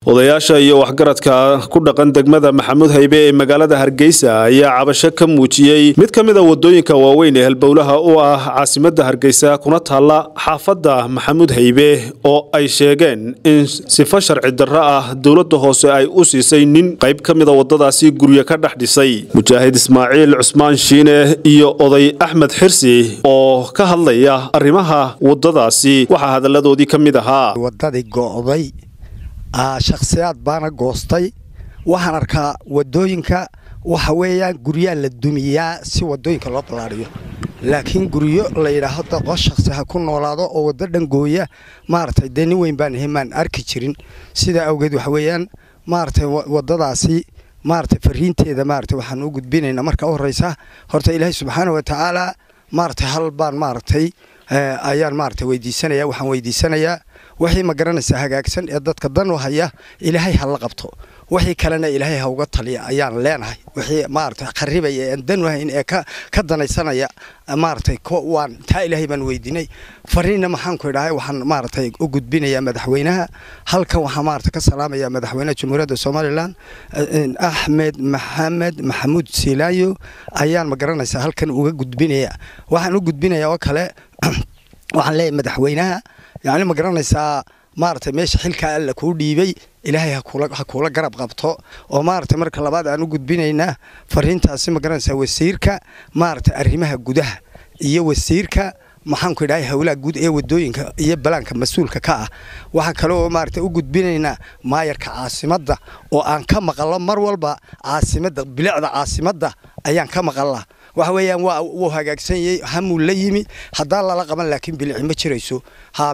odayaasha iyo waxgaradka ku dhaqan degmada maxamuud haybe ee magaalada hargeysa ayaa cabasho ka muujiyey mid ka mid a wadooyinka waaweyn ee halbowlaha u ah caasimadda hargeysa kuna taalla xaafadda maxamuud haybe oo ay sheegeen in sifo sharci darro ah dowladda hoose ay u siisay nin qayb ka mida wadadaasi guryo ka dhex dhisay mujaahid ismaaciil cusmaan shiine iyo oday axmed xirsi oo ka hadlaya arrimaha wadadaasi waxaa hadalladoodii ka mid ahaa wadadii go'day shakhsiyaad baana goostay waxaan arkaa wadooyinka waxa weeyaan guryaa la dumiyaa si wadooyinka loo ballaariyo laakiin guryo la yidhaahdo daqo shakhsi ha ku noolaado oo waddo dhangooya maaragtay dee nin weyn baan ahay maan arki jirin sidaa awgeed waxa weeyaan maaragtay waddadaasi maaragtay fariinteeda maaragtay waxaan u gudbinaynaa marka u horreysa horta ilaahay subxaana wa tacaala maaragtay hal baan maaragtay ayaan maaragtay weydiisanaya waxaan weydiisanayaa wixii ma garanaysaa hagaagsan ee dadka dan u haya ilaahay ha la qabto wixii kalena ilaahay ha uga taliya ayaan leenahay wixii maaragtay kharibaya ee aan dan u hayn ee ka ka danaysanaya maaragtay waan taa ilaahay baan weydiinay fariinna maxaan ku idhahay waxaan maaragtay u gudbinayaa madaxweynaha halkan waxaan maaragtay ka salaamayaa madaxweynaha jamhuuriyadda somalilan axmed maxamed maxamuud siilaayo ayaan ma garanaysaa halkan uga gudbinaya waxaan u gudbinayaa oo kale waxaan leeyahay madaxweynaha yacni ma garanaysaa maaragtay meesha xilkaa alla kuu dhiibay ilaahay ha kuula garab qabto oo maaragtay marka labaad aan u gudbinaynaa fariintaasi ma garanaysaa wasiirka maaragtay arrimaha gudaha iyo wasiirka maxaanku idhahay howlaha guud ee wadooyinka iyo balaanka mas-uulka ka ah waxaa kale oo maaragtay u gudbinaynaa maayarka caasimadda oo aan ka maqallo mar walba caasimadda bilicda caasimadda ayaan ka maqalla waxa weeyaan waa wuu hagaagsan yahay hamuu la yimi haddaan lala qaban laakiin bilici ma jirayso ha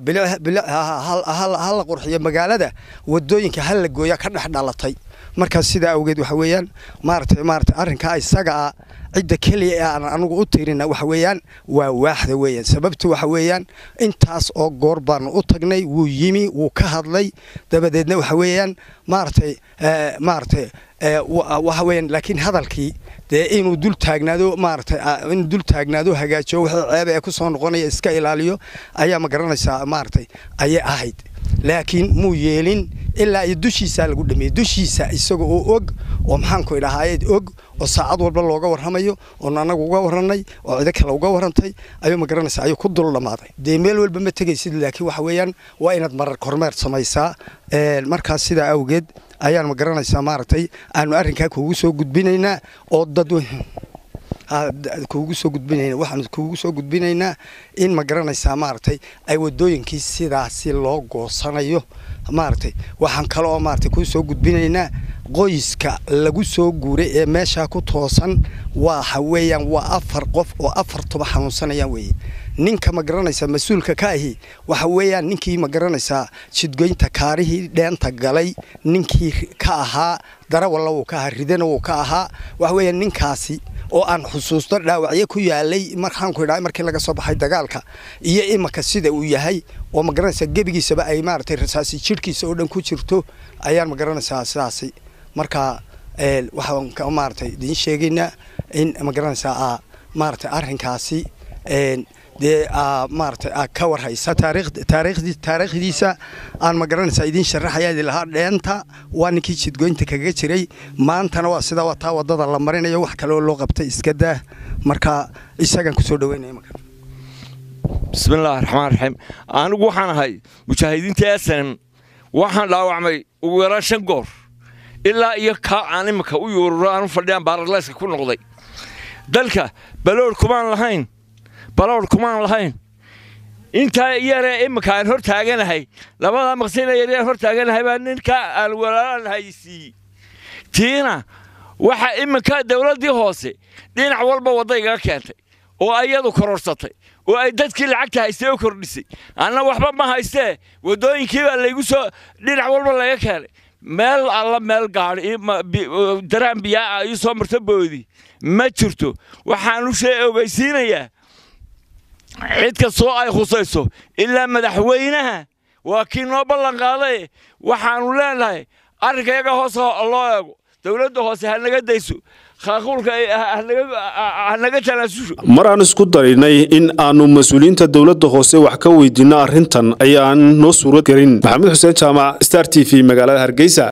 ha la qurxiyo magaalada wadooyinka ha la gooya ka dhex dhalatay markaas sidaa awgeed waxa weeyaan maaragtay maaragtay arrinkaa isaga ah cidda keliya ee aan anugu u tirina waxa weeyaan waa waaxda weeyaan sababtu waxa weeyaan intaas oo goor baanu u tagnay wuu yimi wuu ka hadlay dabadeedna waxa weeyaan maaragtay maaragtay waxa weeyaan laakiin hadalkii dee inuu dul taagnaado maaragtay inuu dul taagnaado hagaajiyo wixii ceeba ee ku soo noqonaya iska ilaaliyo ayaa ma garanaysaa maaragtay ayay ahayd laakiin muu yeelin ilaa iyo dushiisaa lagu dhameeyey dushiisa isaga oo og oo maxaanku idhahaayeed og oo saacad walba looga warramayo oon annagu uga warranay oo cido kale uga warrantay ayuu ma garanaysaa ayuu ku dul dhammaaday dee meel walba ma tegaysid laakiin waxa weeyaan waa inaad marar kormeer samaysaa markaas sidaa awgeed ayaan ma garanaysaa maaragtay aanu arrinkaa kuugu soo gudbinaynaa oo dad kuugu soo gudbinayna waxaanu kuugu soo gudbinaynaa in ma garanaysaa maaragtay ay wadooyinkii sidaasi loo goosanayo maaragtay waxaan kale oo maaragtay kuu soo gudbinaynaa qoyska lagu soo guuray ee meeshaa ku toosan waxa weeyaan waa afar qof oo afartuba xanuunsanayaan weeye ninka ma garanaysaa mas-uulka ka ahi waxa weeyaan ninkii ma garanaysaa jidgoynta kaarihii dheenta galay ninkii ka ahaa darawalla wuu ka ahaa ridana wuu ka ahaa waxa weeyaan ninkaasi oo aan xusuusto dhaawacyo ku yaalay marxaanku idhahay markii laga soo baxay dagaalka iyo imaka sida uu yahay oo ma garanaysaa gebigiisaba ay maaragtay rasaasi jidhkiisa oo dhan ku jirto ayaan ma garanaysaa sidaasi marka waxaan maaragtay idiin sheegaynaa in ma garanaysaa maaragtay arrinkaasi dee maaragtay ka warhaysa taariikhdiisa aan ma garanaysaa idiin sharaxayaa lahaa dheenta waa ninkii jidgoynta kaga jiray maantana waa sidaa waa taa wadada la marinayo wax kale oo loo qabtay iska daa marka isagaan kusoo dhaweynaya marka bismillaahi raxmaan raxiim anigu waxaan ahay mujaahidiinta esanem waxaan dhaawacmay ugu yaraan shan goor ilaa iyo kaa aan imika u yuururo aanu fadhiyaan baaraleyska ku noqday dalka baloor kumaan lahayn baloor kumaan lahayn intaa yaree imika aan hor taaganahay labadaa maqsina yaryaan hor taaganahay baa ninka aan walaalaan haysiiyey tiina waxa iminka dawladdii hoose dhinac walba wadda igaga keentay oo ayadu kororsatay oo ay dadkii lacagta haystay oo kordhisay anna waxba ma haystee waddooyinkii baa laygu soo dhinac walba laga keenay meel alla meel gaadhi daraan biyaa ii soo marto boodi ma jirto waxaan u shee ogeysiinayaa cid kastoo ay khusayso ilaa madaxweynaha waa kii noo ballan qaaday waxaannu leenahay arrinkayaga hoose loo eego dawladda hoose ha naga dayso khaaquulka hanaga tanaasusho mar aan isku darinay in aanu mas-uuliyiinta dowladda hoose wax ka weydiinno arrintan ayaan noo suuro gelin maxamed xuseen jaamac star t v magaalada hargeysa